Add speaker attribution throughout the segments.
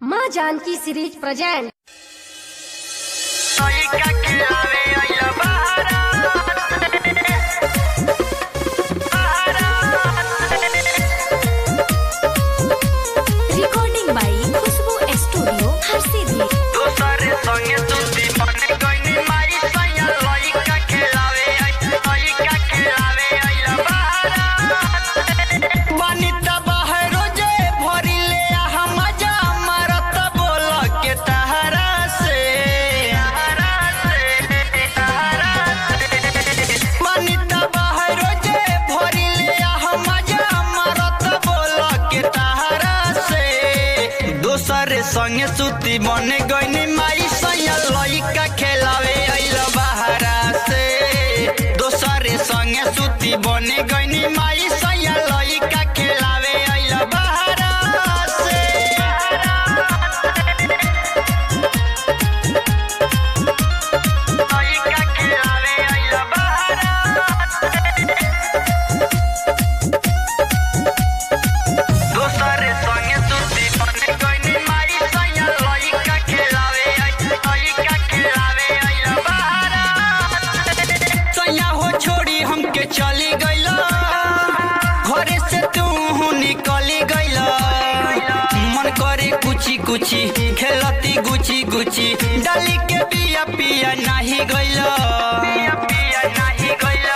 Speaker 1: माँ Janaki series present
Speaker 2: recording by Khushbu studio Harsiddhi
Speaker 3: संगे सुती बने गईनी माई सैया लइका खेलावे आइल बहारा से दोसरे संगे सुती बने गईनी माई सैया लइका खेलावे आइल बहारा से लइका खेलावे आइल बहारा दोसरे संगे सुती बने गईनी माई सैया लइका खेलावे लइका खेलावे आइल बहारा सैया हो छोड़ी हमके चली गइला घरे से तू निकली गइला मन करे कुची कुची खेलती गुची गुची डाली के बिया पिया नाही गइला पिया पिया नाही गइला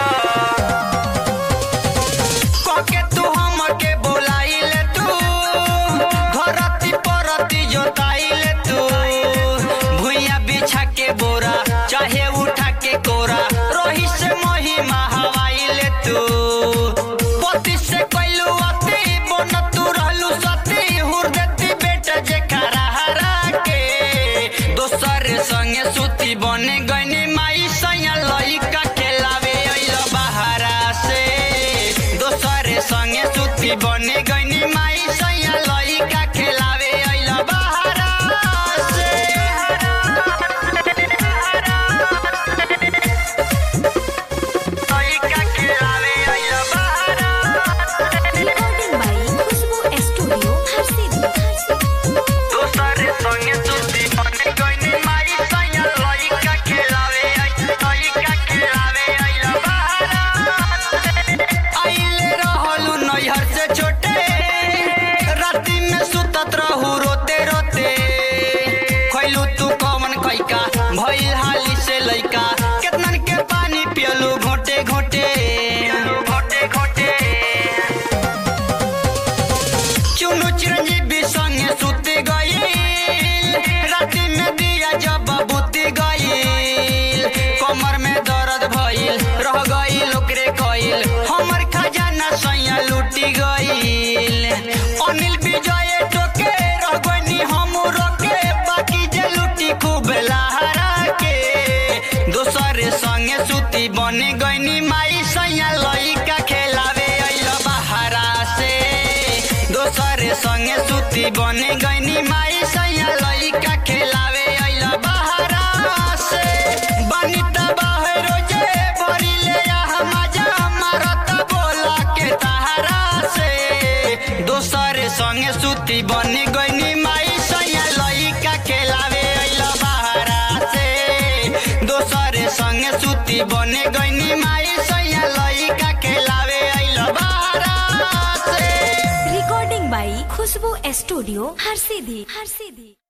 Speaker 3: कके तू हमके बोलाइले तू घरती परती जोताइले तू भुइया बिछा के बोरा चाहे उठा के कोरा रोही से मोही हवाइले तू पति से कैलू अति बन तू रहलू सती हुरदती बेटा जे खरा हरा के दोसर संगे सुती बने गईनी माई सैया लइका खेलावे अइल बहारा से दोसरे संगे सुती बने गईनी माई सैया लइका खेलावे अइल बहारा से लइका खेलावे अइल बहारा
Speaker 2: recording by Khushbu studio Harsiddhi
Speaker 3: दोसरे संगे सुती बने गईनी माई सैया लइका खेलावे लइका खेलावे अइल बहारा आइले रहलू नैहर से छोटे राती में सुतत रहू रोते रोते खैलू तू कौन कैका भइल हाली से लइका केतनन के पानी पियलू घोटे घोटे घोटे घोटे चुनु चिरंजीवी संगे सुते गईल राति में दिया जब बुती गईल कमर में दर्द भइल रह गईल ओकरे कईल हमर खजाना सैया लूटी गईल अनिल विजय टोके रह गईनी हम रोके बाकी जे लूटी खूब लहरा के दोसरे संगे सुती बने गईनी माई सैया लइका खेलावे अइल बहारा से दोसरे संगे सुती बने गईनी माई सैया लइका खेलावे अइल बहारा से बनिता बहरो जे भरिले मजा मारत बोला के तहारा से दोसरे संगे सुती बने गईनी माई सैया लइका खेलावे अइल बहारा से दोसरे संगे सुती बने गईनी माई सैया लइका खेलावे अइल बहारा से
Speaker 2: recording by Khushbu studio Harsiddhi Harsiddhi